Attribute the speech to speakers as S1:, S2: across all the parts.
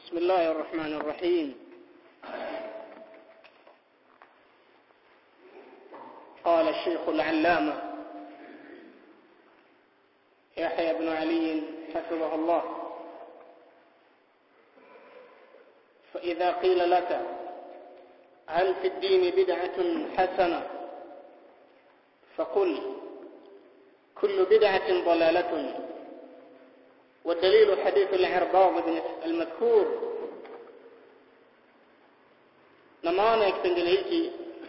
S1: بسم الله الرحمن الرحيم قال الشيخ العلامة يحيى بن علي حفظه الله فإذا قيل لك هل في الدين بدعة حسنة فقل كل بدعة ضلالة والدليل حديث العرباض بن المذكور na maana ya kipengele hiki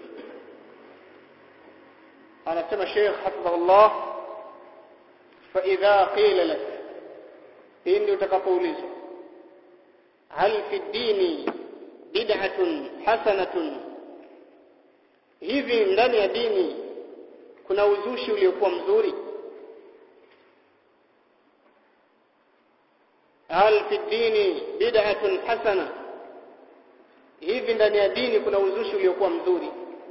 S1: anasema Sheikh hafidhahullah fa idha qila lak pindi utakapoulizwa hal fi dini bid'atun hasanatun hivi ndani ya dini kuna uzushi uliokuwa mzuri hal fi dini bid'atun hasana hivi ndani ya dini kuna uzushi uliokuwa mzuri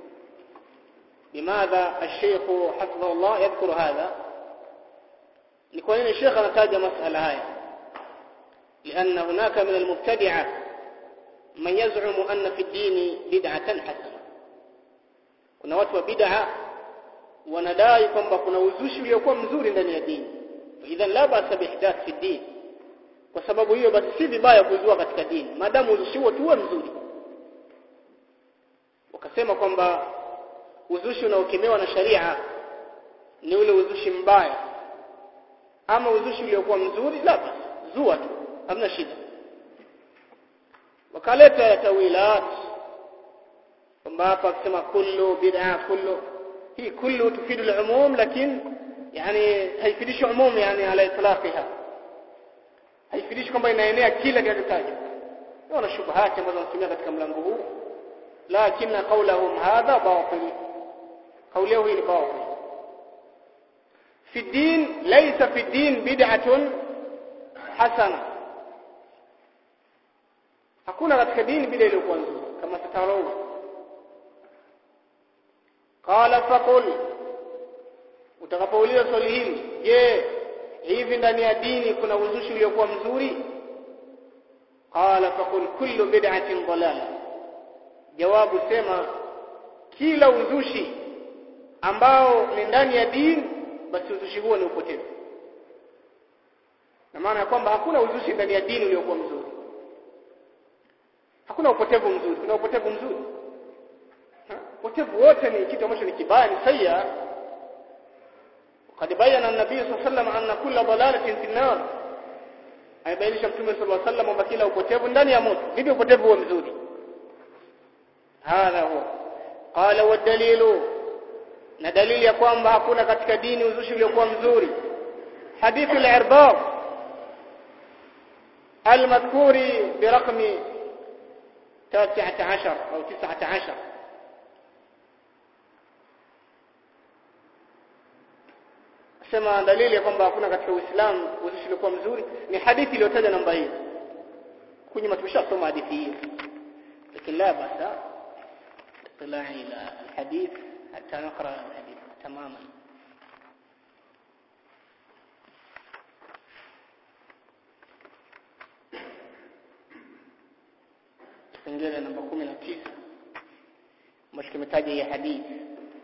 S1: limadha الشيخ حفظه الله يذكر هذا ni kwa nini Sheikh anataja masala haya لأن هناك من المبتدعة من يزعم أن في الدين بدعة حسنة kuna watu wa bid'a wanadai kwamba kuna uzushi uliokuwa mzuri ndani ya dini idhan la ba'sa bihdath fi din kwa sababu hiyo basi si vibaya kuzua katika dini maadamu uzushi huo tuwe mzuri wakasema kwamba uzushi unaokemewa na sharia ni ule uzushi mbaya ama uzushi uliokuwa mzuri la basi zua tu hamna shida wakaleta tawilat kwamba hapa akisema kullu bid'a kullu hii kullu tufidu al-umum lakini yani haifidishi umum yani ala itlaqiha haifidishi kwamba inaenea kila kinachotajwa wana shubahati ambazo wanatumia katika mlango huu lakini qawluhum hadha batil qawluhu hii ni batil fi din laysa fi din bid'atun hasana hakuna katika dini bid'a iliyokuwa nzuri kama tatarau qala faqul utakapouliza swali hili je hivi ndani ya dini kuna uzushi uliokuwa mzuri qala faqul kullu bid'atin dalala jawabu sema kila uzushi ambao ni ndani ya dini basi uzushi huo ni upotevu na maana ya kwamba hakuna uzushi ndani ya dini uliokuwa mzuri hakuna upotevu mzuri kuna upotevu mzuri upotevu wote ni kitu ambacho ni kibaya ni sayya قد بين النبي صلى الله عليه وسلم أن كل ضلالة في النار aibainisha mtume sallallahu alaihi wasallam kwamba kila upotevu ndani ya moto vipi upotevu huo mzuri hadha huwa qala wa dalilu na dalili ya kwamba hakuna katika dini uzushi uliokuwa mzuri hadithu al-irbad المذكور برقم 13 أو 19 sema dalili ya kwamba hakuna katika Uislamu uzushi uliokuwa mzuri ni hadithi iliyotaja namba hii kunyuma tumeshasoma hadithi hii lakini la basa اطلاع الى الحديث حتى نقرا الحديث تماما kipengele namba 19 ambacho kimetaja hii hadithi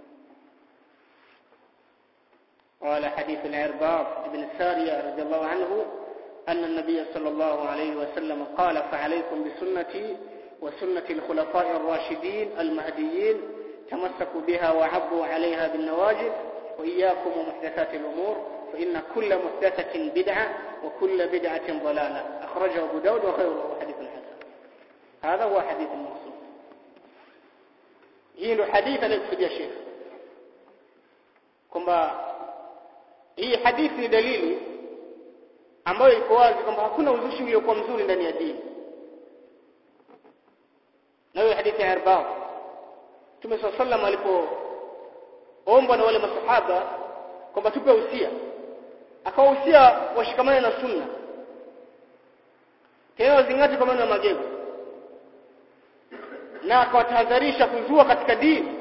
S1: قال حديث العرباض بن السارية رضي الله عنه أن النبي صلى الله عليه وسلم قال فعليكم بسنتي وسنة الخلفاء الراشدين المهديين تمسكوا بها وعبوا عليها بالنواجذ وإياكم ومحدثات الأمور فإن كل محدثة بدعة وكل بدعة ضلالة أخرجه أبو داود وغيره حديث حسن هذا هو حديث المقصود هي حديث الذي يا شيخ kwamba hii hadithi ni dalili ambayo iko wazi kwamba hakuna uzushi uliokuwa mzuri ndani ya dini na hiyo hadithi ya Irbad Mtume صلى الله عليه alipoombwa na wale masahaba kwamba tupe usia akawahusia washikamane na sunna tena wazingate kwa maneno ya magego na akawatahadharisha kuzua katika dini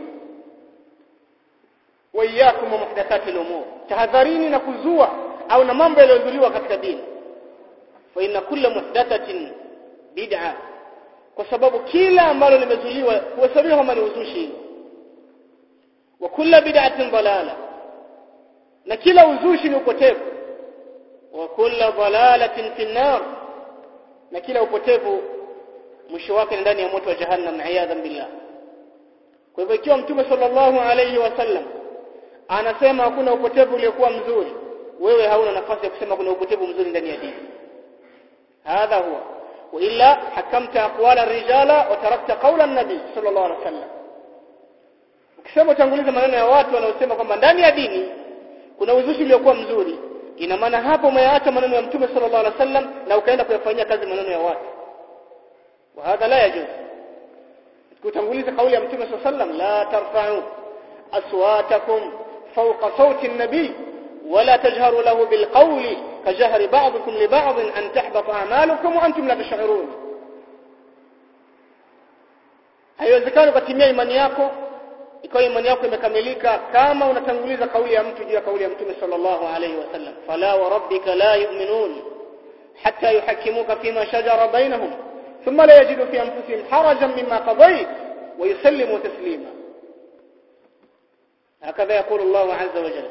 S1: wa iyyakum muhdathati al-umur tahadharini na kuzua au na mambo yaliyozuliwa katika dini fa inna kulla muhdathatin bid'a kwa sababu kila ambalo limezuliwa huhesabiwa kama ni uzushi wa kila bid'atin dalala na kila uzushi ni upotevu wa kila dalalatin fi nar na kila upotevu mwisho wake ni ndani ya moto wa jahannam iyadhan billah kwa hivyo ikiwa mtume sallallahu alayhi wasallam anasema hakuna upotevu uliokuwa mzuri wewe hauna nafasi ya kusema kuna upotevu mzuri ndani ya dini hadha huwa wa illa hakamta aqwala rijala wa tarakta qawla an-nabi sallallahu alayhi wasallam ukisema utanguliza maneno ya watu wanaosema kwamba ndani ya dini kuna uzushi uliokuwa mzuri ina maana hapo umeacha maneno ya mtume sallallahu alaihi wasallam na ukaenda kuyafanyia kazi maneno ya watu wa hadha la yajuz kutanguliza kauli ya mtume sallallahu alaihi wasallam la tarfa'u aswatakum fawqa sawti an-nabi ولا تجهروا له بالقول كجهر بعضكم لبعض أن تحبط أعمالكم وأنتم لا تشعرون haiwezekani ukatimia imani yako ikawa imani yako imekamilika kama unatanguliza kauli ya mtu juu ya kauli ya mtume sallallahu alayhi wasallam fala wa rabbika la yu'minun hatta yuhakkimuka fima shajara bainahum thumma la yajidu fi anfusihim harajan mimma qadayt wa yusallimu taslima هكذا يقول الله عز وجل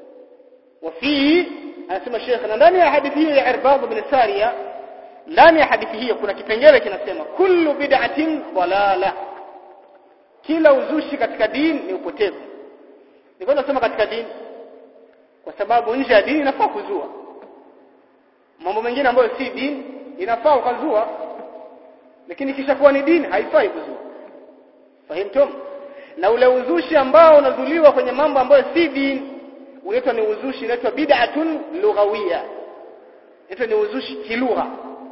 S1: وفيه anasema Sheikh na ndani ya hadithi hiyo ya Irbad bin Sariya ndani ya hadithi hiyo kuna kipengele kinasema kullu bid'atin dalala kila uzushi katika dini ni upotevu niko nasema katika dini kwa sababu nje ya dini inafaa kuzua mambo mengine ambayo si dini inafaa ukazua lakini kisha kuwa ni dini haifai kuzua fahimtum na ule uzushi ambao unazuliwa kwenye mambo ambayo si dini unaitwa ni uzushi unaitwa bid'atun lughawiyya inaitwa ni uzushi kilugha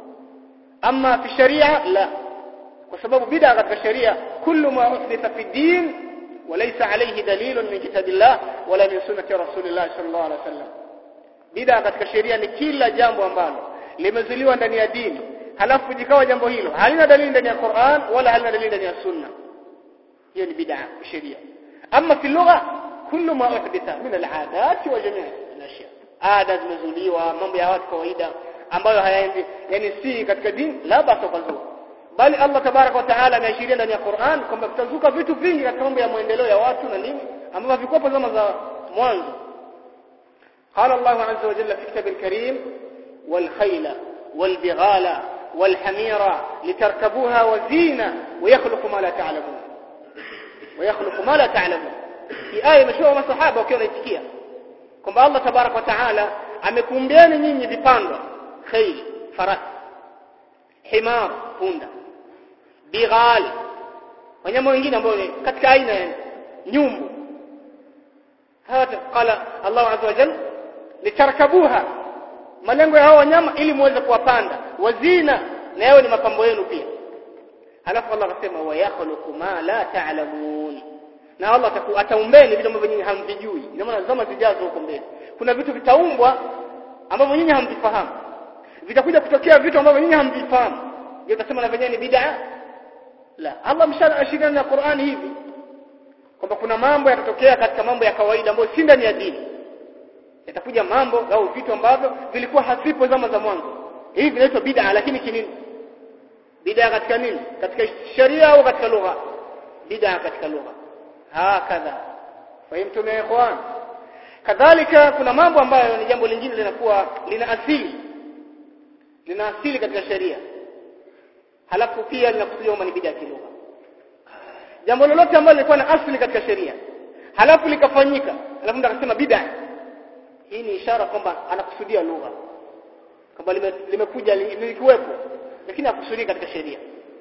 S1: ama fi sharia la kwa sababu bid'a katika sharia kullu ma uhditha fi din walaysa alayhi dalilun min kitabillah wala min sunnati rasulillah sallallahu alaihi wasallam bid'a katika sheria ni kila jambo ambalo limezuliwa ndani ya dini halafu jikawa jambo hilo halina dalili ndani ya Qur'an wala halina dalili ndani ya sunna hiyo ni bid'a sheria ama fi lugha kullu ma uhditha min al-'adat wa jami' al-ashya ada zimezuliwa mambo ya watu kawaida ambayo hayaendi yani si katika dini la basa kuzua bali Allah tabarak wa taala ameashiria ndani ya Qur'an kwamba kutazuka vitu vingi katika mambo ya maendeleo ya watu na nini ambavyo vikopo zama za mwanzo قال الله عز وجل في كتاب الكريم والخيل والبغال والحمير لتركبوها وزينة ويخلق ما لا تعلمون ويخلق ما لا تعلمون في آية مشهورة masahaba wakiwa wanaitikia kwamba Allah tabarak wa taala amekumbieni nyinyi vipandwa khayl farasi himar punda bighal wanyama wengine ambao ni katika aina ya nyumbu hata qala Allah azza wa jalla litarkabuha malengo ya hao wanyama ili muweze kuwapanda wazina na yao ni mapambo yenu pia halafu Allah akasema wa yakhluqu ma la ta'lamun na Allah ataumbeni vitu ambavyo nyinyi hamvijui ina maana zama zijazo huko mbele kuna vitu vitaumbwa ambavyo nyinyi hamvifahamu vitakuja kutokea vitu ambavyo nyinyi hamvifahamu je utasema na venyewe ni bid'a la Allah mshaashiria na Qur'an hivi kwamba kuna mambo yatatokea katika mambo ya kawaida ambayo si ndani ya dini yatakuja mambo au vitu ambavyo vilikuwa havipo zama za mwanzo hivi vinaitwa bid'a lakini kinini bid'a katika nini katika sharia au katika lugha bid'a katika lugha hakadha fahimtum ya ikhwan kadhalika kuna mambo ambayo ni jambo lingine linakuwa lina asili lina asili katika sheria halafu pia linakusudiwa kama ni bid'a kilugha jambo lolote ambalo lilikuwa na asili katika sheria halafu likafanyika halafu ndo akasema bid'a hii ni ishara kwamba anakusudia lugha kwamba limekuja lilikuwepo lakini hakusudii katika sheria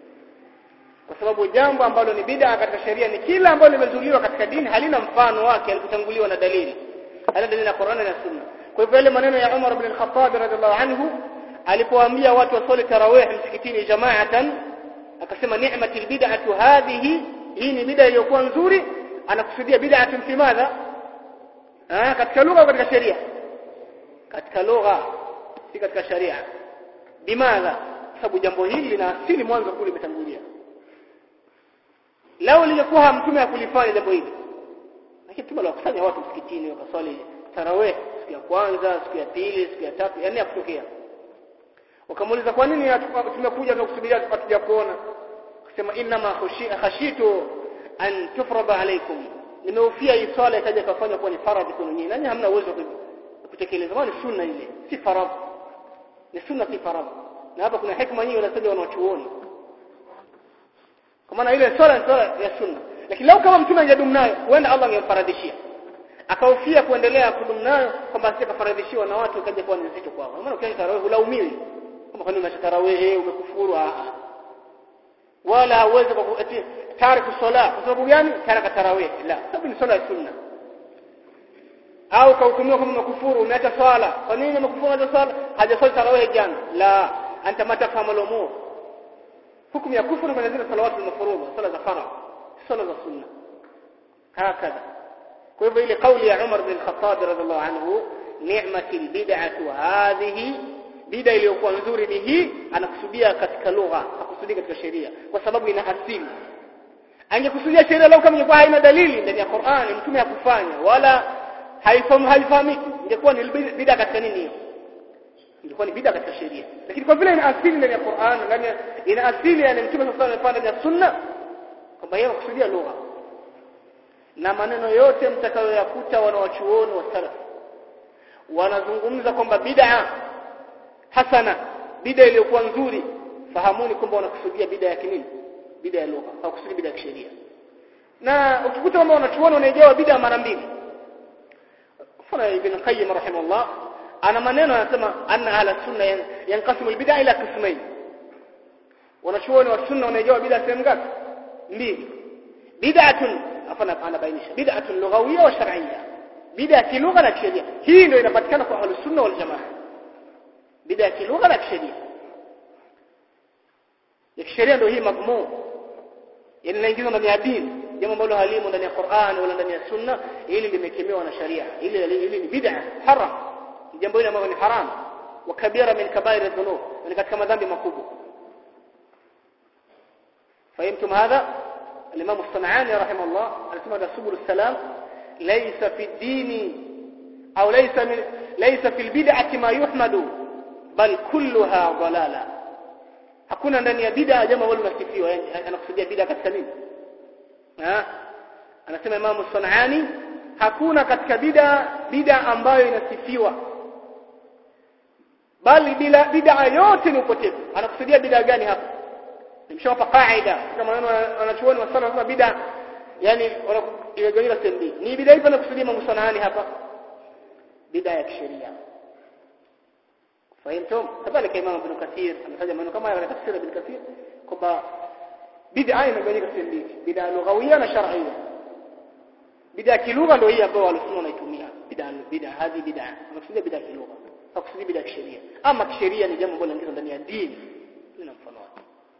S1: kwa sababu jambo ambalo ni bid'a katika sheria ni kila ambalo limezuliwa katika dini halina mfano wake alikutanguliwa na dalili halina dalili na Qur'ani na Sunna kwa hivyo yale maneno ya Umar ibn al-Khattab radhiallahu anhu alipoambia watu wasali tarawih msikitini jamaatan akasema ni'matil bid'atu hadhihi hii ni bid'a iliyokuwa nzuri anakusudia bid'atun fi madha ah katika lugha katika sheria katika lugha si katika sharia bimadha sababu jambo hili lina asili mwanzo kule limetangulia lao lingekuwa mtume akulifanya jambo hili lakini mtume aliwakusanya watu msikitini wakaswali tarawih siku ya kwanza siku ya pili siku ya tatu yani hakutokea wakamuuliza kwa nini tumekuja tukusubiria tupatuja kuona akasema inna ma khashitu an tufrada alaykum nimehofia hii swala ikaja kafanywa kuwa ni faradhi kwenu nyinyi nanyi hamna uwezo wa kutekeleza maana ni sunna ile si faradhi ni sunna si faradhi na hapa kuna hikma nyingi wanasema wanachuoni kwa maana ile swala ni swala ya sunna lakini lau kama mtume angedumu nayo huenda Allah angemfaradhishia akahofia kuendelea kudumu nayo kwamba asije kafaradhishiwa na watu ikaja kuwa ni nzito kwao maana ukianza tarawih hulaumiwi kama kwa nini unaacha tarawih umekufuru a wala hauwezi kwa eti tariku sala kwa sababu gani taraka tarawih la sababu ni swala ya sunna au kahukumiwa kama umekufuru umeacha swala kwa nini umekufuru umeacha swala hajaswali tarawih jana la anta mata fahamu umur hukumu ya kufuru kwenye zile salawatu al-mafruḍa sala za faradhi sala za sunna hakadha kwa hivyo ile kauli ya Umar bin Khattab radhiallahu anhu ni'mati albid'atu hadhihi bid'a iliyokuwa nzuri ni hii anakusudia katika lugha hakusudia katika sheria kwa sababu ina asili angekusudia sheria lau kama ingekuwa haina dalili ndani ya Qur'an mtume hakufanya wala haifahamu haifahamiki ingekuwa ni bid'a katika nini hiyo ingekuwa ni bid'a katika sheria lakini kwa vile ina asili ndani ya Qur'an ndani ina asili yani mtume sallallahu alaihi wasallam ndani ya sunna kwamba yeye anakusudia lugha na maneno yote mtakayoyakuta wanawachuoni wa salaf wanazungumza kwamba bid'a hasana bid'a iliyokuwa nzuri fahamuni kwamba wanakusudia bid'a ya kinini bid'a ya lugha hawakusudi bid'a ya kisheria na ukikuta kwamba wanachuoni wanaigawa bid'a mara mbili mfano ibn qayyim rahimahullah ana maneno anasema anna ahla sunna yanqasimu albid'a ila qismayn wanachuoni wa sunna wanaigawa bid'a sehemu ngapi mbili bid'atun afana anabainisha bid'atun lughawiyya wa shar'iyya bid'a kilugha na kisheria hii ndio inapatikana kwa ahlus sunna wal jamaa bid'a kilugha na kisheria ya kisheria ndio hii madhmum yani inaingizwa ndani ya dini jambo ambalo halimu ndani ya Qur'an wala ndani ya sunna ili limekemewa na sharia ili ili ni bid'a haram jambo hili ambalo ni haram wa kabira min kabair adh-dhunub ni katika madhambi makubwa فهمتم هذا الإمام الصنعاني رحمه الله اسمه ده سبل السلام ليس في الدين أو ليس من ليس في البدعة ما يحمد بل كلها ضلالة hakuna ndani ya bid'a jambo ambalo linasifiwa yani anakusudia bid'a katika nini ha anasema Imam Sunani hakuna katika bid'a bid'a ambayo inasifiwa bali bila bid'a yote ni upotevu anakusudia bid'a gani hapa nimeshawapa kaida kama maneno wanachuoni wa sana wanasema bid'a yani wanagawanywa sehemu mbili ni bid'a ipi anakusudia Imam Sunani hapa bid'a ya kisheria فهمتم كذلك امام ابن كثير ametaja maneno kama haya katika tafsiri ibn kathir kwamba bid'a imegawanyika sehemu mbili bid'a lughawiyya na shar'iyya bid'a kilugha ndio hii ambayo walisunna wanaitumia bid'a bid'a hadi bid'a wanakusudia bid'a kilugha hakusudia bid'a kisheria ama kisheria ni jambo ambalo linaingizwa ndani ya dini lina mfano wake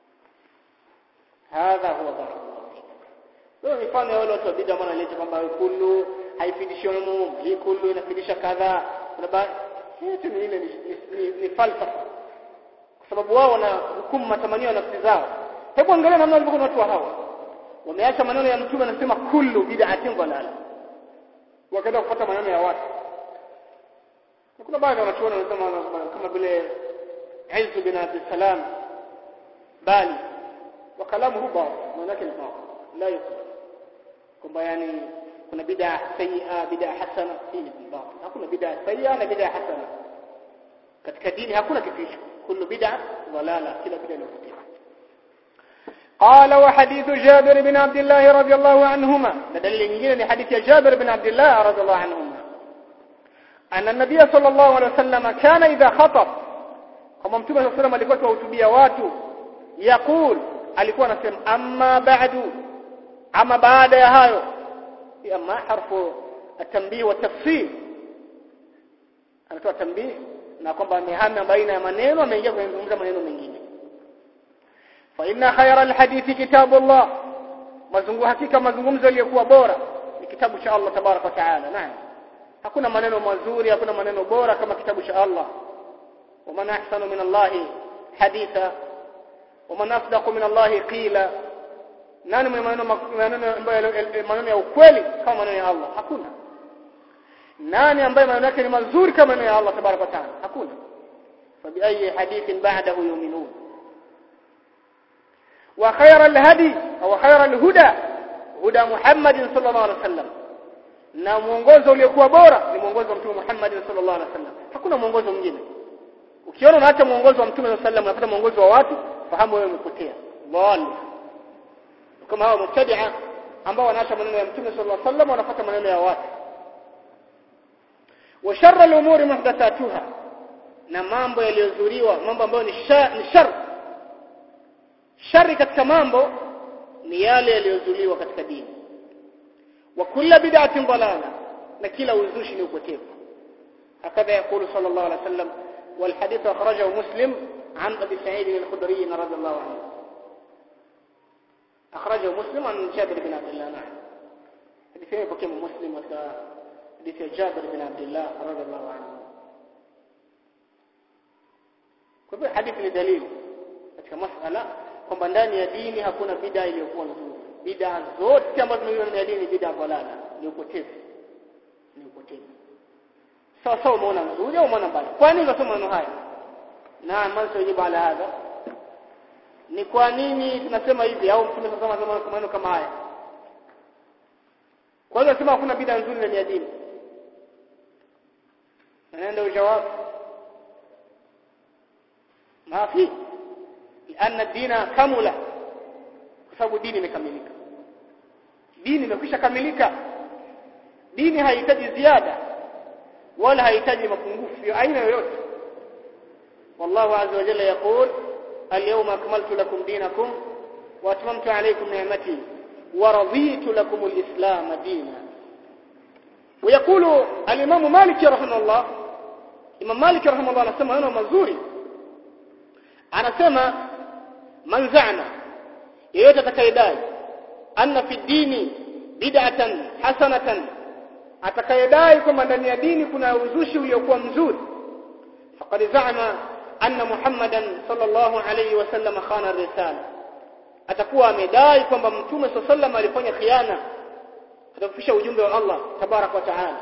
S1: hadha huwa barakallahu fik leo mifano ya wale watu wa bid'a maana leta kwamba kullu haifidishi umum hii kullu inafidisha kadha kuna yote ni ile ni, ni, ni, ni falsafa kwa sababu wao wana hukumu matamanio ya nafsi zao hebu angalia namna walivyokuwa watu hawa wameacha maneno ya mtume anasema kullu bid'atin dalala wakaenda kufuata maneno ya watu kuna baadhi ya wanachuoni wanasema kama vile Izz bin Abi Salam bali wa kalamu huba maana yake ni batil la yukubal kwamba yani kuna bid'a sayyi'a bid'a hasana hii ni batil hakuna bid'a sayyi'a na bid'a hasana katika dini hakuna kitu hicho kullu bid'a dalala kila bid'a ni upotevu قال وحديث جابر بن عبد الله رضي الله عنهما دليل nyingine حديث جابر بن عبد الله رضي الله عنهما أن النبي صلى الله عليه وسلم كان إذا خطب kama mtume صلى الله عليه وسلم alikuwa akiwahutubia watu yaqul alikuwa anasema amma ba'du ama baada ya hayo أما حرف التنبيه والتفصيل anatoa tambii na kwamba amehama baina ya maneno ameingia kuzungumza maneno mengine fa inna khayra alhadithi kitabullah mazungu hakika mazungumzo yaliyokuwa bora ni kitabu cha Allah tabaraka wa taala naam hakuna maneno mazuri hakuna maneno bora kama kitabu cha Allah ومن احسن من الله حديثا ومن اصدق من الله قيلا nani mwenye maneno maneno ambayo maneno ya ukweli kama maneno ya Allah hakuna nani ambaye maneno yake ni mazuri kama maneno ya Allah tabaraka taala hakuna فبأي حديث بعده يؤمنون وخير الهدي أو خير الهدى هدى محمد صلى الله عليه وسلم na mwongozo uliokuwa bora ni mwongozo wa mtume Muhammad sallallahu alaihi wasallam hakuna mwongozo mwingine ukiona unaacha mwongozo wa mtume sallallahu alaihi wasallam unapata mwongozo wa watu fahamu wewe umepotea dhali kama hao mubtadi'a ambao wanaacha maneno ya mtume sallallahu alaihi wasallam wanafuata maneno ya watu wa sharra al-umuri muhdathatuha na mambo yaliyozuriwa mambo ambayo ni shar shari katika mambo ni yale yaliyozuliwa katika dini wa kulla bid'atin dalala na kila uzushi ni upotevu hakadha yakulu sallallahu alaihi wasallam wal hadith akhrajahu muslim an abi sa'id al-khudri radhiyallahu anhu akhrajahu muslim an jabir bin abdullah na'am hadithi hii pokea muslim wa hadithi ya jabir bin abdullah radhiyallahu anhu kwa hivyo hadithi ni dalili katika masala kwamba ndani ya dini hakuna bid'a iliyokuwa nzuri bid'a zote ambazo tunaziona ndani ya dini bid'a balala ni upotevu ni upotevu sawa sawa umeona nzuri au umeona mbaya kwa nini unasoma maneno haya na manso yajibu ala hadha ni kwa nini tunasema hivi au mtume sasa anasema maneno kama haya kwa hiyo nasema hakuna bid'a nzuri ndani ya dini naenda ujawabu ما في لأن الدين كمل sababu dini imekamilika dini imekwisha kamilika dini haihitaji ziada wala haihitaji mapungufu ya aina yoyote wallahu azza wa jalla yaqul al-yawma akmaltu lakum dinakum wa atmamtu alaykum ni'mati wa raditu lakum al-islam dinan ويقول الإمام مالك رحمه الله إمام مالك رحمه الله anasema maneno mazuri anasema man za'ama yeyote atakayedai anna fi dini bid'atan hasanatan atakayedai kwamba ndani ya dini kuna uzushi uliokuwa mzuri faqad za'ama anna muhammadan sallallahu alayhi wasallam khana risala atakuwa amedai kwamba mtume sallallahu alifanya khiana atafikisha ujumbe wa Allah tabarak wa taala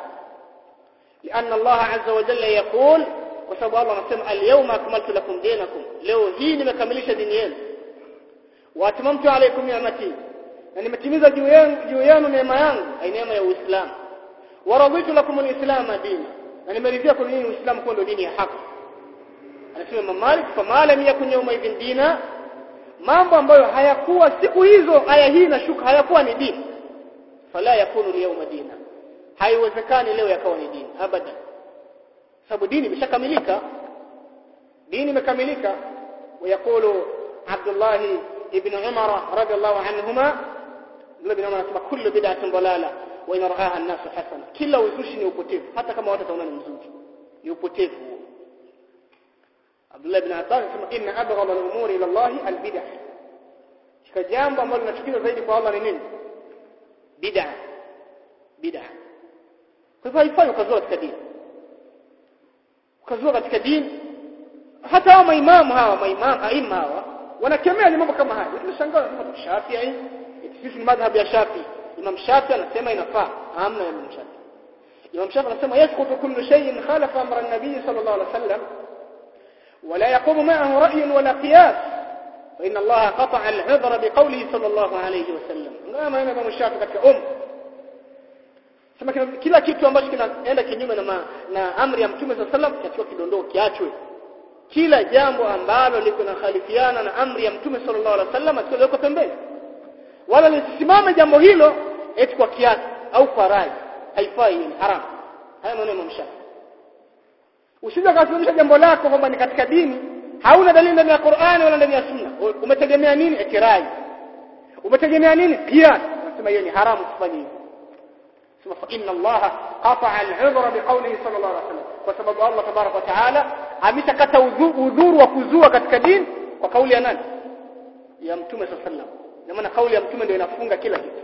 S1: لأن الله عز وجل يقول kwa sababu Allah anasema al-yawma akmaltu lakum dinakum leo hii nimekamilisha dini yenu wa atmamtu alaykum ni'mati na nimetimiza juu yenu juu yenu neema yangu ai neema ya Uislamu wa raditu lakum al-islam dina na nimeridhia kwa nyinyi Uislamu kuwa ndio dini ya haki anasema Imam Malik fama lam yakun yawma idhin dina mambo ambayo hayakuwa siku hizo aya hii inashuka hayakuwa ni dini fala yakunu yawma dina haiwezekani leo yakawa ni dini abadan sababu dini imeshakamilika dini imekamilika ويقول عبد الله ابن عمر رضي الله عنهما ابن عمر anasema kullu bid'atin dalala wa in ra'aha an-nas hasana kila uzushi ni upotevu hata kama watu wataona ni mzuri ni upotevu Abdullah ibn Abbas anasema inna abghadha al-umuri ila Allah al-bid'ah kika jambo ambalo linachukiza zaidi kwa Allah ni nini bid'ah bid'ah kwa hivyo haifai ukazua katika dini ukazua katika dini hata hao maimamu hawa maimamu aima hawa wanakemea ni mambo kama haya tunashangaa kama Shafi'i sisi ni madhhabu ya Shafi'i Imam Shafi'i anasema inafaa hamna Imam Shafi'i Imam Shafi'i anasema yasqutu kullu shay'in khalafa amra an-nabiy sallallahu alaihi wasallam ولا يقوم معه رأي ولا قياس فإن الله قطع العذر بقوله صلى الله عليه وسلم kama Imam Shafi'i katika umma sema kila kitu ambacho kinaenda kinyume na, na amri ya Mtume صلى الله عليه وسلم kiachwe kidondoo kiachwe kila jambo ambalo liko na khalifiana na amri ya Mtume sallallahu alaihi wasallam asiweko pembeni wala lisisimame jambo hilo eti kwa kiasi au kwa rai haifai ni haram haya maneno ya Shafi usije kusimamisha jambo lako kwamba ni katika dini hauna dalili ndani ya Qur'ani wala ndani ya Sunna umetegemea nini eti rai umetegemea nini kiasi nasema hiyo ni haramu kufanya hivyo sema fa inna Allah qata'a al-'udhra biqawlihi sallallahu alaihi wasallam kwa sababu Allah tabarak wa taala ameshakata udhuru wa kuzua katika dini kwa kauli ya nani ya mtume sallallahu na maana kauli ya mtume ndio inafunga kila kitu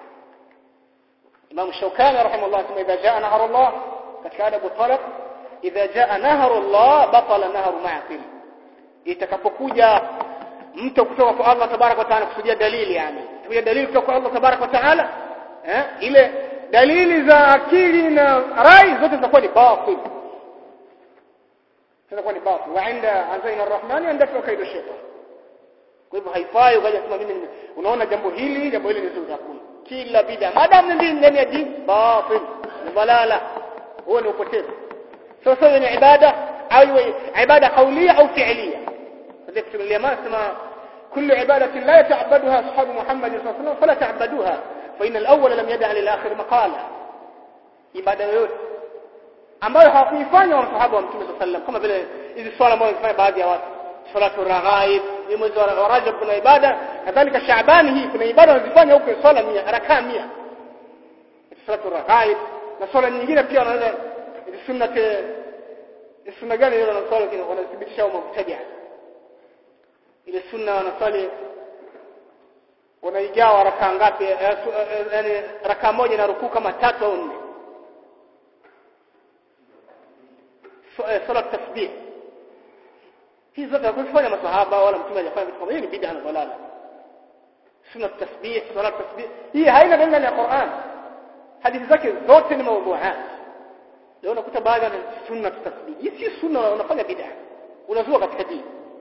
S1: Imam Shawkani rahimahullah kama idha jaa nahar Allah katika adabu talaq idha jaa nahar Allah batala nahar ma'qil itakapokuja mto kutoka kwa Allah tabarak wa taala kusudia dalili yani kuja dalili kutoka kwa Allah tabarak wa taala eh ile dalili za akili na rai zote zitakuwa ni batil inakuwa ni batil wa inda azaina arrahmani andafa kaidu shaytan kwa hivyo haifai ukaja kusema mimi nime- unaona jambo hili jambo hili ni zuri hakuna kila bid'a madam ni ndani ya dini batil ni balala huo ni upotevu sasa hiyo ni ibada au iwe ibada qawliya au fi'liya هذيك في اليمن اسمها كل عبادة لا يتعبدها أصحاب محمد صلى الله عليه وسلم فلا تعبدوها فإن الأول لم يدع للآخر مقالا ibada yoyote ambayo hawakuifanya wa masahaba wa Mtume صلى الله kama vile hizi swala ambazo wanafanya baadhi ya watu salatu raghaib ni mwezi wa Rajab kuna ibada kadhalika Shaabani hii kuna ibada wanazifanya huko swala 100 rakaa 100 salatu raghaib na swala nyingine pia wanaweza sunna sunna gani ile wanaswali wanathibitisha au mubtadia ile sunna wanaswali wanaigawa rakaa ngapi yani rakaa moja na rukuu kama tatu au nne sala tasbih hizi zote hakufanya masahaba wala mtume hajafanya vitu kama hiyo ni bid'a na dalala sunna tasbih sala tasbih hii haina dalili ya Qur'an hadithi zake zote ni mawdu'at leo unakuta baadhi ya sunna tasbih hii si sunna unafanya bid'a unazua katika dini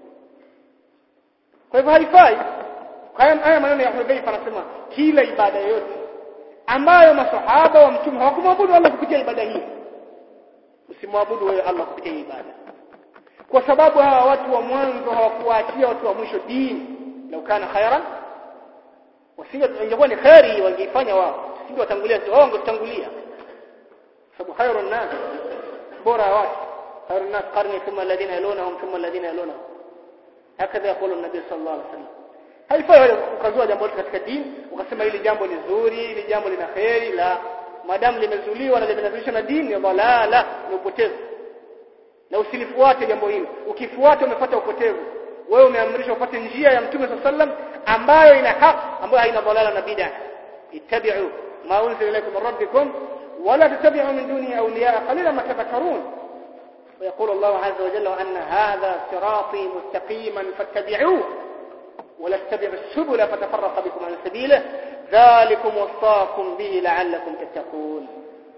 S1: kwa hivyo haifai haya haya maneno ya Hudhaifa anasema kila ibada yoyote ambayo masahaba wa mtume hawakumwabudu Allah kupitia ibada hii usimwabudu wewe Allah kupitia ibada kwa sababu hawa watu wa mwanzo hawakuachia watu wa mwisho dini lau kana khairan wasinge ingekuwa ni khairi wangeifanya wao singe watangulia wao wangetangulia sababu khairun nas bora watu khairun nas qarni thumma alladhina yalunhum thumma alladhina yalunhum hakadha yaqulu an-nabi sallallahu alaihi wasallam haifai wewe ukazua jambo katika dini ukasema hili jambo ni zuri hili jambo lina khairi la madamu limezuliwa na limenazilishwa na dini ya dalala ni upotevu na usilifuate jambo hilo ukifuata umepata upotevu wewe umeamrishwa upate njia ya mtume sallam ambayo ina haki ambayo haina dalala na bid'a ittabi'u ma unzila ilaykum min rabbikum wala tattabi'u min dunihi awliya qalilan ma tadhakkarun ويقول الله عز وجل وأن هذا صراطي مستقيما فاتبعوه ولا تتبعوا السبل فتفرق بكم عن سبيله ذلكم وصاكم به لعلكم تتقون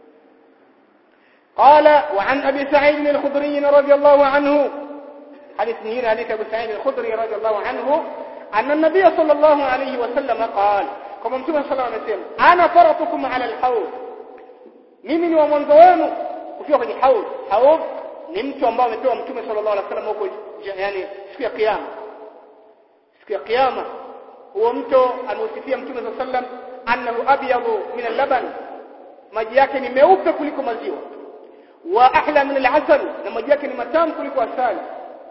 S1: قال وعن أبي سعيد الخدري رضي الله عنه حديث نهير حديث أبو سعيد الخدري رضي الله عنه أن النبي صلى الله عليه وسلم قال كما متوم صلى الله عليه وسلم أنا فرطكم على الحوض mimi ni wa mwanzo wenu kufika kwenye haud haud ni mtu ambao amepewa mtume sallallahu alaihi wasallam huko yani siku ya kiyama siku ya kiyama huo mto ameusifia mtume sallallahu alaihi wasallam annahu abyadu min al-laban maji yake ni meupe kuliko maziwa wa ahla min al-asal na maji yake ni matamu kuliko asali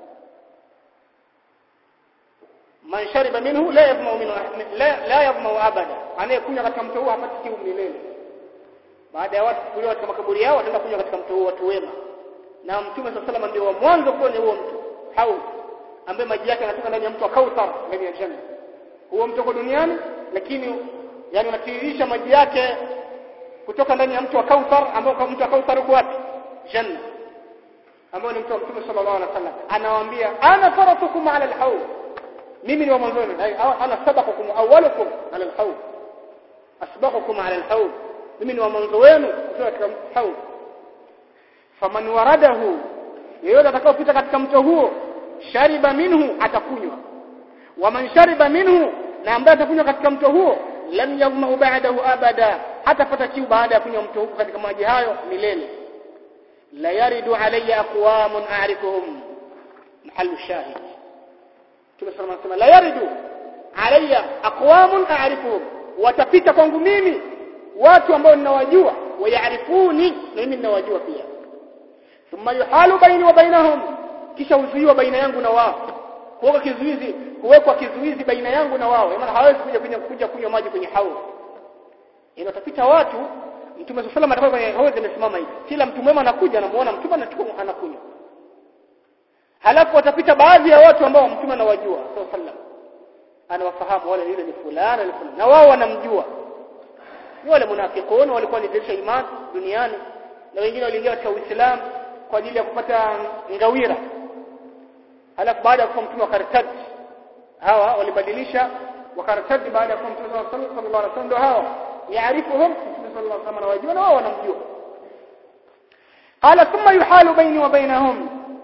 S1: man shariba minhu la yadhma minhu la la yadhma abada anayekunywa katika mto huo hapati kiu milele baada ya watu kufuliwa katika makaburi yao wataenda kunywa katika mto huo watu wema na mtume sallallahu alaihi ndio wa mwanzo kwenye huo mto haud ambaye maji yake yanatoka ndani ya mto wa Kauthar ndani ya janna huo mto kwa duniani lakini yani unatiririsha maji yake kutoka ndani ya mto wa Kauthar ambao kwa mto wa Kauthar uko wapi janna ambao ni mto wa mtume sallallahu alaihi wasallam anawaambia ana faratukum ala alhaud mimi ni wa mwanzoni ana sabaqukum awwalukum ala alhaud asbaqukum ala alhaud mimi ni wa mwanzo wenu kutoka katika haud faman waradahu yeyote atakayopita katika mto huo shariba minhu atakunywa waman shariba minhu na ambaye atakunywa katika mto huo lam yadhma ba'dahu abada hatapata kiu baada ya kunywa mto huo katika maji hayo milele la yaridu alayya aqwamun a'rifuhum mahallu shahid tumesema nasema la yaridu alayya aqwamun a'rifuhum watapita kwangu mimi watu ambao ninawajua wayaarifuni na mimi ninawajua pia thumma yuhalu baini wa bainahum kisha uzuiwa baina yangu na wao kuweka kizuizi kuwekwa kizuizi baina yangu na wao maana hawezi kuja kuja kuja kunywa maji kwenye haud inatapita watu mtume sallallahu alaihi wasallam kwenye haud amesimama hivi kila mtu mwema anakuja anamuona mtume anachukua anakunywa halafu watapita baadhi ya watu ambao mtume anawajua sallallahu alaihi wasallam anawafahamu wale yule ni fulani ni fulani na wao wanamjua wale munafiqun walikuwa walidirisha imani duniani na wengine waliingia katika Uislamu kwa ajili ya kupata ngawira halafu baada ya kufa mtume wakartadi hawa walibadilisha wakartadi baada ya kufa mtume sallallahu alaihi wasallam ndio hawa yaarifuhum mtume sallallahu alaihi wasallam anawajua na wao wanamjua qala thumma yuhalu baini wa bainahum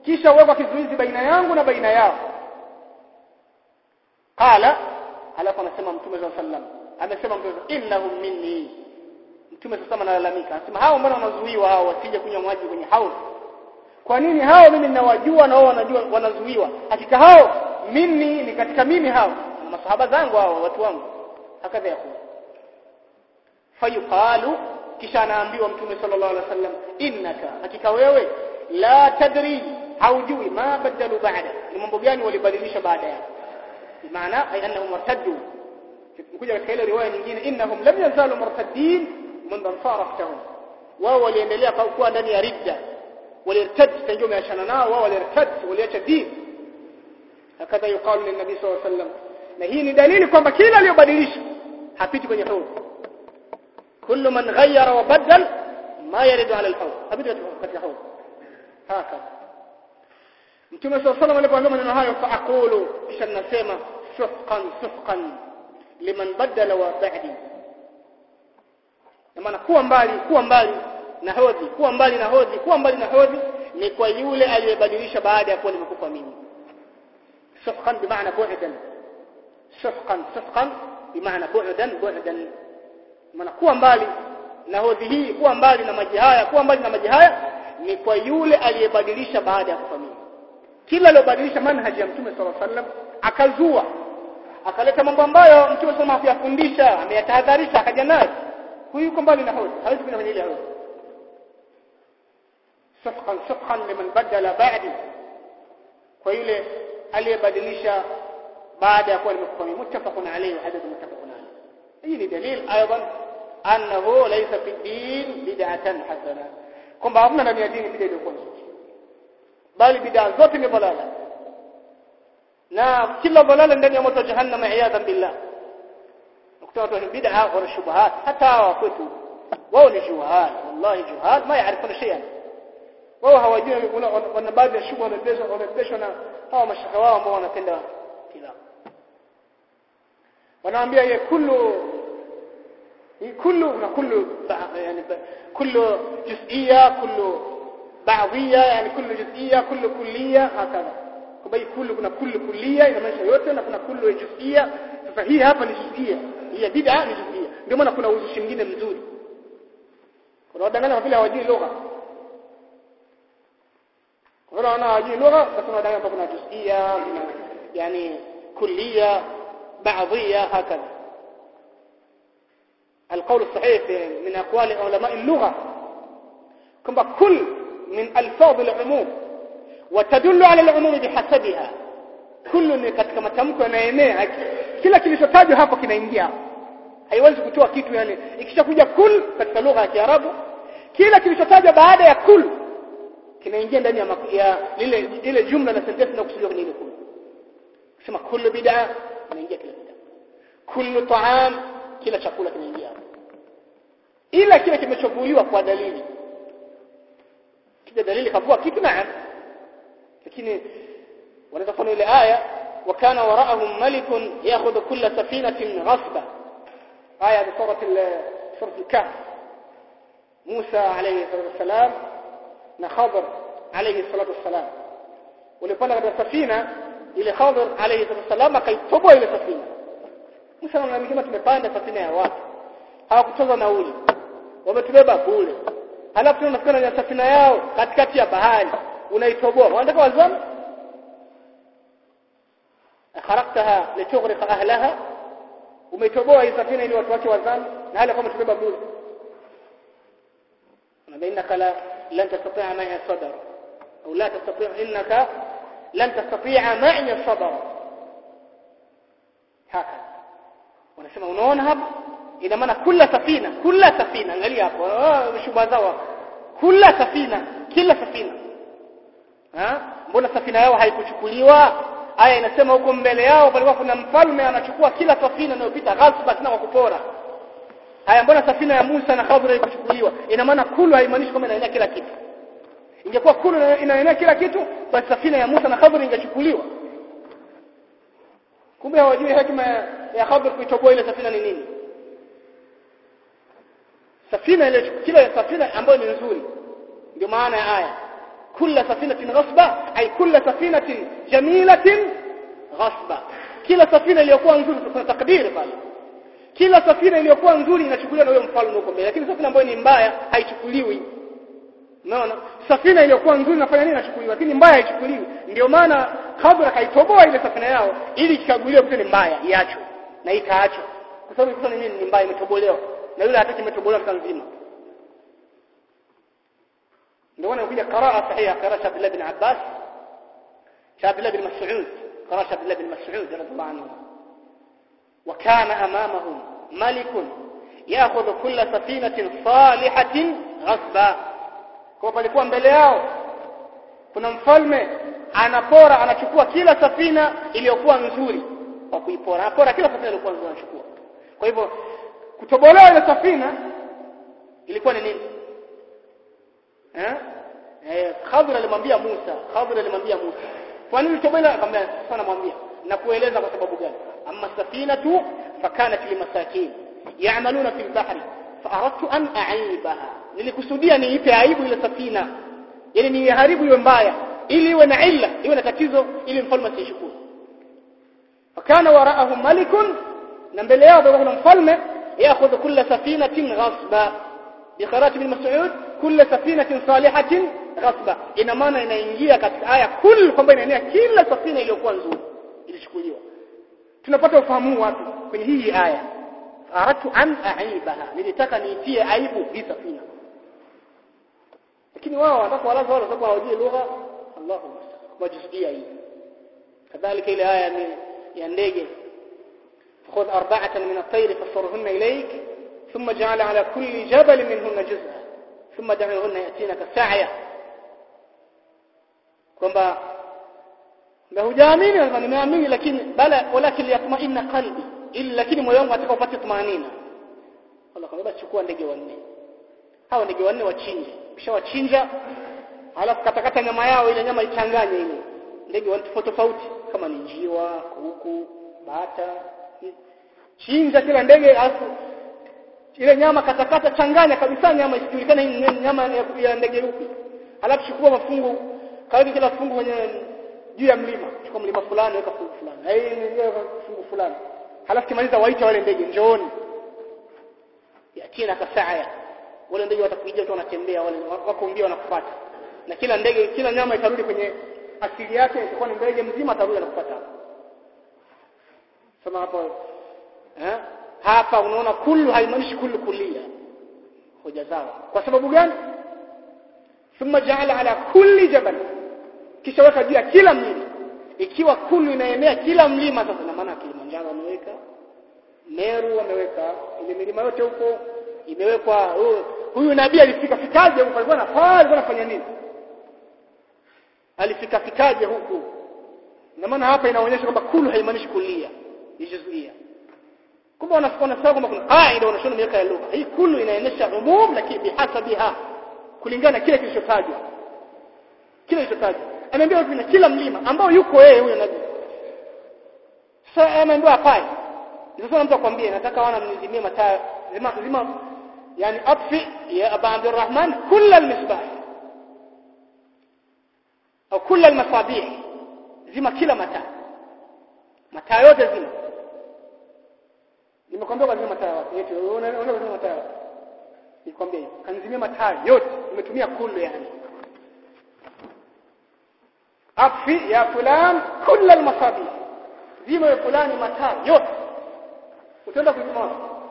S1: kisha uwekwa kizuizi baina yangu na baina yao qala alafu anasema mtume sallallahu alaihi wasallam amesema mtume innahum minni mtume sasa analalamika anasema hao mbona wanazuiwa hao wasije kunywa maji kwenye haudh kwa nini hao mimi ninawajua na wao wanajua wanazuiwa hakika hao mimi ni katika mimi hao na masahaba zangu hao watu wangu hakadha yakulu fayuqalu kisha anaambiwa mtume sallallahu alaihi wasallam innaka hakika wewe la tadri haujui ma badalu baada ni mambo gani walibadilisha baada yako maana ay annahum martaddu kuja katika ile riwaya nyingine innahum lam yazalu martaddin mundu faraktahum wao waliendelea kuwa ndani ya ridda walirtad tanjua umeachana nao wao walirtad waliacha dini hakadha yuqalu lin nabii sallallahu alaihi wasallam na hii ni dalili kwamba kila aliyobadilisha hapiti kwenye hawd kullu man ghayyara wa badal ma yaridu ala al-hawd hapiti katika hawd hakadha mtume sallallahu alaihi wasallam alipoambia maneno hayo fa aqulu kisha ninasema suhqan suhqan liman badala wa ba'di maana kuwa mbali kuwa mbali na hodhi kuwa mbali na hodhi kuwa mbali na hodhi ni kwa yule aliyebadilisha baada ya kuwa nimekufa mimi suhqan bimaana bu'dan suhqan suhqan bimaana bu'dan bu'dan maana kuwa mbali na hodhi hii kuwa mbali na maji haya kuwa mbali na maji haya ni kwa yule aliyebadilisha baada ya kufa mimi kila aliyobadilisha manhaji ya mtume sallallahu alaihi wasallam akazua akaleta mambo ambayo mtume sallallahu alaihi hakuyafundisha ameyatahadharisha akaja nayo huyu yuko mbali na hodhi hawezi kwenda kwenye ile hodhi safqan safqan liman badala ba'di kwa yule aliyebadilisha baada ya kuwa nimekufa mimi muttafaqun alayhi wa hadith muttafaqun alayhi hii ni dalil aidan annahu laysa fi din bid'atan hasana kwamba hamna ndani ya dini bid'a iliyokuwa nzuri bali bid'a zote ni balala na kila balala ndani ya moto wa jahannam iyadhan billah ukutana watu bid'a wa shubuhat hata hawa kwetu wao ni juhal wallahi juhal ma yaarifuna shay'an wao hawajui wana baadhi ya shughuli wanabezwa wanabezwa na hawa mashaka wao ambao wanapenda kila wanaambia ye kullu kullu na kullu yani kullu juz'iyya kullu ba'diyya yani kullu juz'iyya kullu kulliyya hakadha kwa kullu kuna kullu kulliyya inamaanisha yote na kuna kullu juz'iyya sasa hii hapa ni juz'iyya hii bid'a ni juz'iyya ndio maana kuna uzushi mwingine mzuri kuna wadanganya vile hawajui lugha wala wana hawajui lugha basi wanadanganya kwamba kuna juz'iyya kuna yani kulliyya بعضية هكذا القول الصحيح من أقوال علماء اللغة كما كل من ألفاظ العموم وتدل على العموم بحسبها كل ni katika matamko yanaenea kila kilichotajwa hapo kinaingia haiwezi kutoa kitu yani ikishakuja kul katika lugha ya Kiarabu kila kilichotajwa baada ya kul kinaingia ndani ya, ya lile ile jumla na sentensi na kusudiwa kwenye ile kul kusema kullu bid'a inaingia kila bid'a kullu ta'am kila chakula kinaingia hapo ila kile kimechovuliwa kwa dalili kile dalili kavua kitu naam lakini wanaweza kufanya ile aya wakana waraahum malikun ya'khudhu kulla safinatin ghasba aya ya sura sura al-kahf Musa alayhi salatu wasalam na Khadr alayhi salatu wasalam walipanda katika safina ile Khadr alayhi salatu wasalam akaitoboa ile safina Musa anamwambia tumepanda safina ya watu hawakutoza nauli wametubeba bure halafu tunafika na safina yao katikati ya bahari unaitoboa wanataka wazame kharaqtaha litughriqa ahlaha umeitoboa hii safina ili watu wake wazame na hali kama tubeba bure na innaka la lan tastati'a ma'a sabr au la tastati' innaka lan tastati'a ma'a sabr haka wanasema unaona hapa ina maana kila safina kila safina angalia hapo shubha zao kila safina kila safina ha mbona safina yao haikuchukuliwa aya inasema huko mbele yao palikuwa kuna mfalme anachukua kila safina inayopita ghasba tena kwa kupora haya mbona safina ya Musa na Khadra haikuchukuliwa ina maana kulu haimaanishi kwamba inaenea kila kitu ingekuwa kulu inaenea kila kitu basi safina ya Musa na Khadra ingechukuliwa kumbe hawajui hekima ya Khadr kuitoboa ile safina ni nini safina ile kila safina ambayo ni nzuri ndio maana ya aya kulla safinatin ghasba ay kulla safinatin jamilatin ghasba kila safina iliyokuwa nzuri kuna takdiri pale kila safina iliyokuwa nzuri inachukuliwa na huyo mfalme huko mbele lakini safina ambayo ni mbaya haichukuliwi unaona safina iliyokuwa nzuri inafanya nini inachukuliwa lakini mbaya haichukuliwi ndio maana kabla kaitoboa ile safina yao ili ikaguliwe kuta ni mbaya iachwe na ikaachwa kwa sababu ilikuwa ni nini ni mbaya imetobolewa na yule hataki imetobolewa kwa nzima ndio maana kuja qaraa sahiha qaraa Abdullah bin Abbas Abdullah bin Mas'ud qaraa Abdullah bin Mas'ud radhiallahu anhu وكان أمامهم ملك يأخذ كل سفينة صالحة غصبا kwa palikuwa mbele yao kuna mfalme anapora anachukua kila safina iliyokuwa nzuri kwa kuipora anapora kila safina iliyokuwa nzuri anachukua kwa hivyo kutobolewa ile safina ilikuwa ni nini eh eh Khadir alimwambia Musa Khadir alimwambia Musa kwa nini tobolewa akamwambia sana mwambia na kueleza kwa sababu gani amma safinatu fakanat limasakin ya'maluna fil bahri faaradtu an a'ibaha nilikusudia niipe aibu ile safina yani niiharibu iwe mbaya ili iwe na illa iwe na tatizo ili mfalme asishukuru fakana wara'ahum malikun na mbele yao kuna mfalme yaakhudhu kulla safinatin ghasba bikharat bin mas'ud kulla safinatin salihatin ghasba ina maana inaingia katika aya kull kwamba inaenea kila safina iliyokuwa nzuri ilichukuliwa tunapata ufahamu wapi kwenye hii aya aratu an aibaha nilitaka niitie aibu hii safina lakini wao wanataka walaza wale sababu hawajui lugha Allahu majisikia hii kadhalika ile aya ya ndege خذ أربعة من الطير فصرهن إليك ثم جعل على كل جبل منهن جزءا ثم دعوهن يأتينك سعيا kwamba na hujaamini na nimeamini lakini bala walakin yatma'inna qalbi ili lakini moyo wangu ataka upate tumanina Allah kwamba chukua ndege wanne hawa ndege wanne wachinje kisha wachinja halafu katakata nyama yao ile nyama ichanganye ile ndege wanne tofauti tofauti kama ni njiwa kuku bata chinja kila ndege alafu ile nyama katakata changanya kabisa nyama isijulikane hii nyama ya ndege yupi halafu chukua mafungu kaweka kila fungu kwenye juu ya mlima chukua mlima fulani weka fungu fulani na hii ni fungu fulani halafu kimaliza waita wale ndege njooni yatina kasaya wale ndege watakuja tu wanatembea wale wako mbio wanakufuata na kila ndege kila nyama itarudi kwenye asili yake itakuwa ni ndege mzima atarudi anakufuata sema hapo eh hapa unaona kullu haimaanishi kullu kulia hoja zao kwa sababu gani thumma ja'ala ala kulli jabal kisha weka juu ya kila mlima ikiwa kulu inaenea kila mlima sasa na maana Kilimanjaro ameweka Meru ameweka ile milima yote huko imewekwa huyu, huyu nabii alifika fikaje huko alikuwa anafanya alikuwa anafanya nini alifika fikaje huku na maana hapa inaonyesha kwamba kulu haimaanishi kulia ijuzuia kumbe wanasema kwamba kuna kaida wanashona miaka ya lugha hii kulu inaonyesha umum lakini bihasabiha kulingana kile kilichotajwa kile kilichotajwa ameambiwa kuna kila mlima ambao yuko yeye huyo nabii sasa ameambiwa hapana sasa mtu akwambie nataka wana mnizimie mataa zima zima yani atfi ya aba abdurrahman kull almisbah au kull almasabih zima kila mataa mataa yote zima nimekwambia kwa zima mataa yote unaona unaona mataa nikwambia hivi kanzimia mataa yote umetumia kullu yani afi ya fulan kull almasabih zima ya fulani mataa yote utaenda kuzima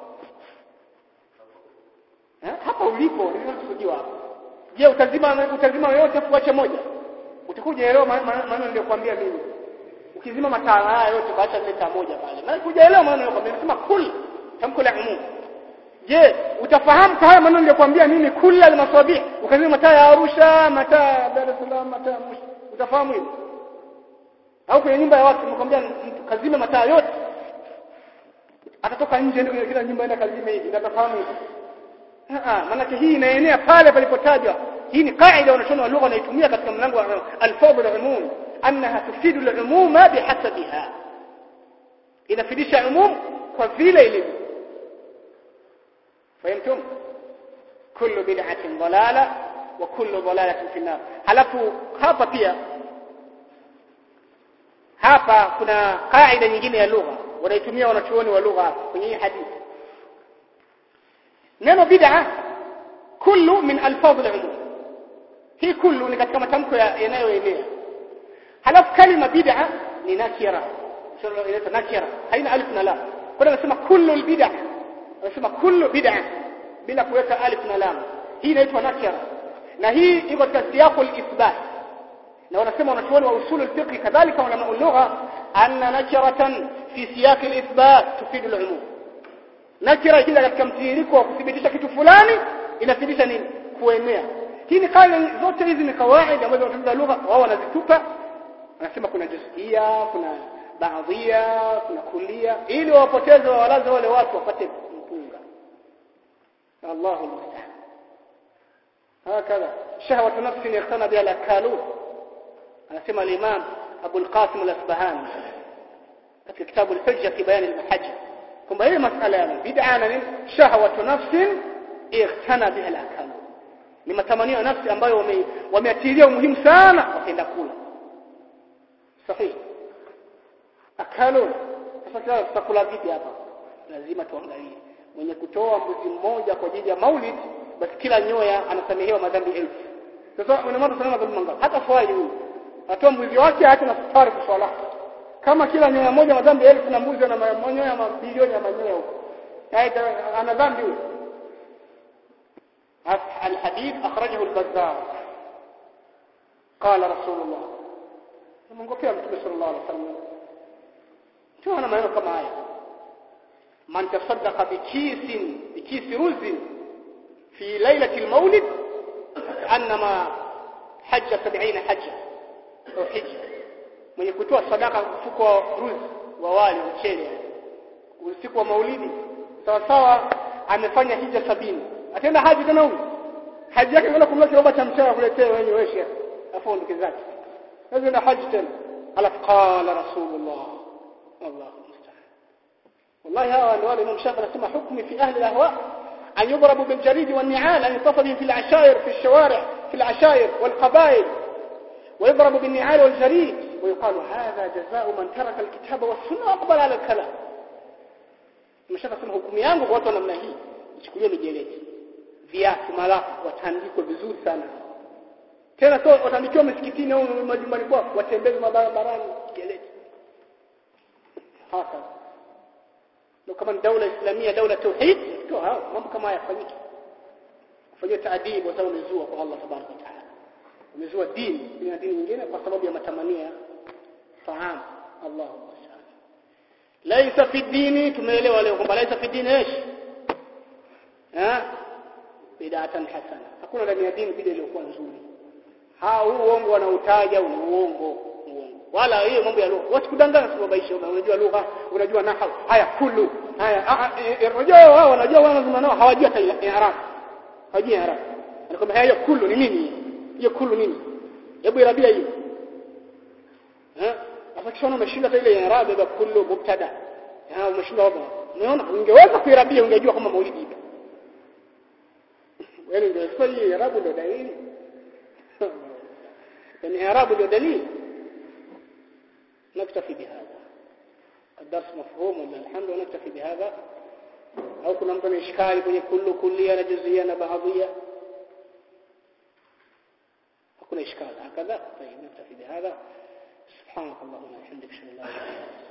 S1: eh hapa ulipo nilikusudiwa hapa je utazima utazima yote kuacha moja utakuja elewa maana niliyokuambia mimi ukizima mataa haya yote baacha ile taa moja pale maana kujaelewa maana niliyokuambia nasema kul tamko la umum je utafahamu haya maneno niliyokuambia mimi kula almasabih ukazima mataa ya Arusha mataa Dar es Salaam mataa utafahamu hilo au kwenye nyumba ya watu nimekwambia mtu kazime mataa yote atatoka nje ndio kila nyumba enda kazime hivi natafahamu hivi ah maana hii inaenea pale palipotajwa hii ni kaida wanashona wa lugha wanaitumia katika mlango wa al-fadl al-umum annaha tufidu al-umuma bihasabiha inafidisha umum kwa vile ilivyo fahimtum kullu bid'atin dalala wa kullu dhalalatin fi nar halafu hapa pia hapa kuna kaida nyingine ya lugha wanaitumia wanachuoni wa lugha kwenye hii hadithi neno bid'a kullu min alfadh al-umum hii kullu ni katika matamko yanayoenea halafu kalima bid'a ni nakira inaitwa nakira haina alif na lam kwa hiyo anasema kullu albid'a anasema kullu bid'a bila kuweka alif na lam hii inaitwa nakira na hii iko katika siyaqu al-ithbat na wanasema wanachuoni wa usul al-fiqh kadhalika ulama al-lugha anna nakiratan fi siyaq al-ithbat tufidu al-umum nakira ikija katika mtiririko wa kuthibitisha kitu fulani inathibitisha nini kuenea hii ni kaida zote hizi ni kawaida ambazo wanafunza lugha wao wanazitupa wanasema kuna juzia kuna baadhia kuna kulia ili wapoteze wawalaze wale watu wapate mpunga Allahu musta'an هكذا شهوة نفس يقتنى بها الأكالون anasema al-Imam Abu al-Qasim al-Asbahani katika kitabu al-Hujja fi bayan al-Mahajja kwamba hii masala ya bid'a na nini shahwatu nafsin ikhtana biha al-akal ni matamanio ya nafsi ambayo wameatilia umuhimu sana wakaenda kula sahihi akalu sasa tutakula vipi hapa lazima tuangalie mwenye kutoa mbuzi mmoja kwa ajili ya maulid basi kila nyoya anasamehewa madhambi elfu sasa unamwona sana madhambi mangapi hata swali huyu atoa mbuzi wake hata na safari kwa swala kama kila nyoya moja madhambi elfu na mbuzi ana manyoya mabilioni ya manyoya huko ana dhambi huyo الحديث أخرجه البزار قال رسول الله منقفia mtume sallallahu alaihi wasallam tunaona maneno kama haya man tasaddaqa bikisin bikisi ruzin fi lailati almawlid annama hajja 70 hajja au hija mwenye kutoa sadaka mfuko wa ruzi wa wali mchele usiku wa maulidi sawa sawa amefanya hija sabini atenda haji tena huyu haji yake kwenda kununua kiroba cha mchele kuletea wenye wewe afu ondoke zake هذا لا حج تاني قال قال رسول الله الله المستعان والله هذا الوالد الإمام الشافعي اسمه حكمي في أهل الأهواء أن يضربوا بالجريد والنعال أن يتصل بهم في العشائر في الشوارع في العشائر والقبائل ويضرب بالنعال والجريد ويقال هذا جزاء من ترك الكتاب والسنة وأقبل على الكلام الشافعي اسمه حكمي yangu kwa watu namna hii ichukulie mijeledi viatu malafu watandikwe vizuri sana tena sio watandikiwa misikitini au majumbani kwao watembeze mabarabarani kieleti hasa ndio kama ni daula islamia daula tauhid ndio hao mambo kama haya yafanyike kufanyia taadibu watu wamezua kwa Allah subhanahu wa ta'ala wamezua dini na dini nyingine kwa sababu ya matamanio ya fahamu Allahu musta'an laisa fi dini tumeelewa leo kwamba laisa fi dini ايش eh bid'atan hasana hakuna ndani ya dini bid'a iliyokuwa nzuri ha huu uongo wanautaja ni uongo uongo wala hiyo mambo ya lugha wasikudanganya sababaisha unajua lugha unajua nahau haya kullu haya unajua wao wanajua wao lazima nao hawajui hata i'rab hawajui i'rab anakwambia hiyo kullu ni nini hiyo kullu nini hebu irabia hiyo eh sasa kisha umeshinda hata ile i'rab ya kullu mubtada ha umeshinda hapo umeona ungeweza kuirabia ungejua kama maulidi ipo wewe ndio hii i'rab ndio dalili الإعراب له دليل نكتفي بهذا الدرس مفهوم ولا الحمد ونكتفي بهذا أو كنا مثلا إشكال كل كل كلية جزئية بعضية كنا إشكال هكذا طيب نكتفي بهذا سبحانك اللهم وبحمدك اشهد ان لا اله الا انت